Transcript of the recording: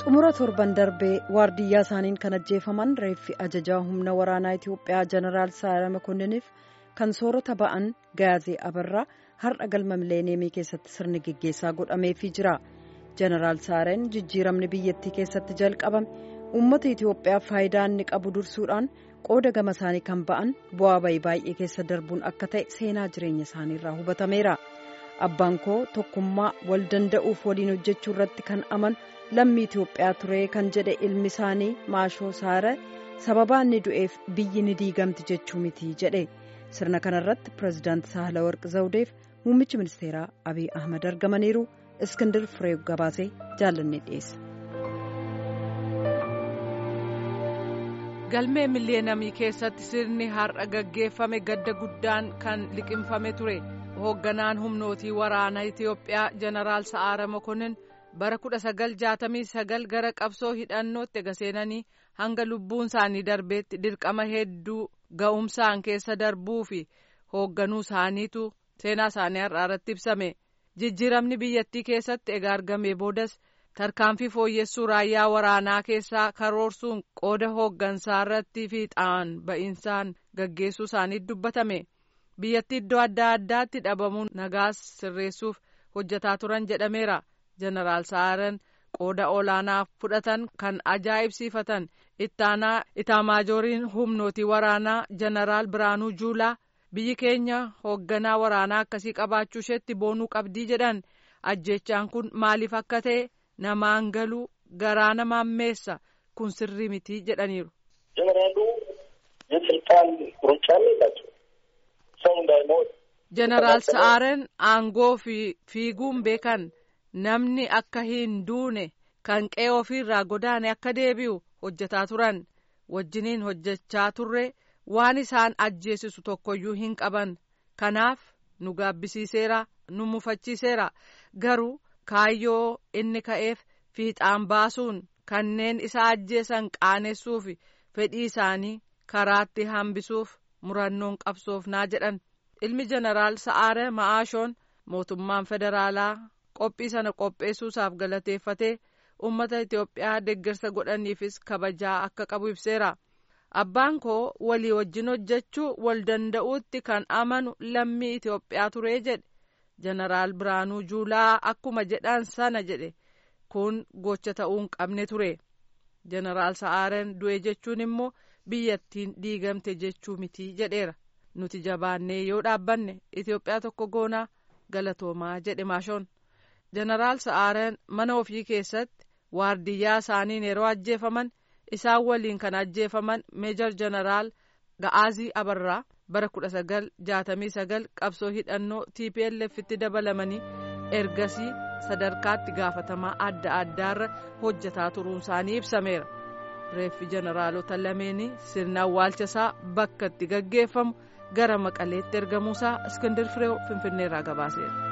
xumura torban darbee waardiyyaa isaaniin kan ajjeefaman reeffi ajajaa humna waraanaa itiyoophiyaa jeneraal saara makonniniif kan soorata ba'an gaazee abarraa har'a galma mileeniyeemii keessatti sirni geggeessaa godhameefii jira jeneraal saareen jijjiiramni biyyattii keessatti jalqabame uummata itiyoophiyaa faayidaa inni qabu dursuudhaan qooda gama isaanii kan ba'an bu'aa bayii baay'ee keessa darbuun akka ta'e seenaa jireenya isaaniirraa hubatameera abbaan koo tokkummaa wal danda'uuf waliin hojjechuu irratti kan aman lammii itiyoophiyaa ture kan jedhe ilmi isaanii maashoo saare sababaa inni du'eef biyyi ni diigamti jechuu miti jedhe sirna kanarratti pireezidaanti saahalawarqi zawudeef muummichi ministeeraa abiy ahmad argamaniiru iskindir firee gabaasee jaallanne dhiyeessa. galmee miliyeenamii keessatti sirni har'a gaggeeffame gadda guddaan kan liqimfame ture hoogganaan humnootii waraanaa itiyoophiyaa jeneraal sa'aara mokonnin bara 1969 gara qabsoo hidhannootti gaseenanii hanga lubbuun isaanii darbeetti dirqama hedduu ga'umsaan keessa darbuu fi hoogganuu isaaniitu seenaa isaanii har'aa irratti ibsame jijjiiramni biyyattii keessatti egaa argamee boodas tarkaanfii fooyyessuu raayyaa waraanaa keessaa karoorsuun qooda hooggansaa irratti fiixaan ba'insaan gaggeessuu isaanii dubbatame biyyattii iddoo adda addaatti dhabamuun nagaas sirreessuuf hojjetaa turan jedhameera jeneraal saaren qooda olaanaa fudhatan kan ajaa'ibsiifatan ittaanaa itaamaajooriin humnootii waraanaa jeneraal biraanuu juulaa biyyi keenya hoogganaa waraanaa akkasii qabaachuu isheetti boonuu qabdii jedhan ajjechaan kun maaliif akka ta'e namaan galuu garaa namaan meessa kun sirrii miti jedhaniiru. ጀነራሉ የስልጣን ሩጫ የላቸው ሰው እንዳይሞት jeneraal sa'aaren aangoo fi fiiguun beekan namni akka hin duune kan qe'ee ofiirraa godaane akka deebi'u hojjetaa turan wajjiniin hojjechaa turre waan isaan ajjeesisu tokkoyyuu hin qaban kanaaf nu gaabbisiiseera nu mufachiiseera garuu kaayyoo inni ka'eef fiixaan baasuun kanneen isa ajjeesan qaanessuuf fedhii isaanii karaatti hambisuuf murannoon qabsoofnaa jedhan ilmi jeneraal sa'aare ma'aashoon mootummaan federaalaa qophii sana qopheessuusaaf galateeffatee uummata itiyoophiyaa deeggarsa godhaniifis kabajaa akka qabu ibseera abbaan koo walii wajjin hojjechuu wal danda'uutti kan amanu lammii itiyoophiyaa turee jedhe jeneraal biraanuu juulaa akkuma jedhan sana jedhe kun gocha ta'uu hin qabne ture jeneraal sa'aaren du'e jechuun immoo biyyattiin diigamte jechuu miti jedheera nuti jabaannee yoo dhaabbanne itiyoophiyaa tokko goonaa galatoomaa jedhe maashoon jeneraal sa'aaren mana ofii keessatti waardiyyaa isaaniin yeroo ajjeefaman isaan waliin kan ajjeefaman meejor jeneraal ga'aazii abarraa bara 1969 qabsoo hidhannoo tplf itti dabalamanii ergasii sadarkaatti gaafatamaa adda addaarra hojjetaa turuun isaanii ibsameera reeffi jeneraalota lameenii sirna awwaalchasaa bakka itti gaggeeffamu gara maqaleetti ergamuusaa iskindir fireew finfinneerraa gabaaseera.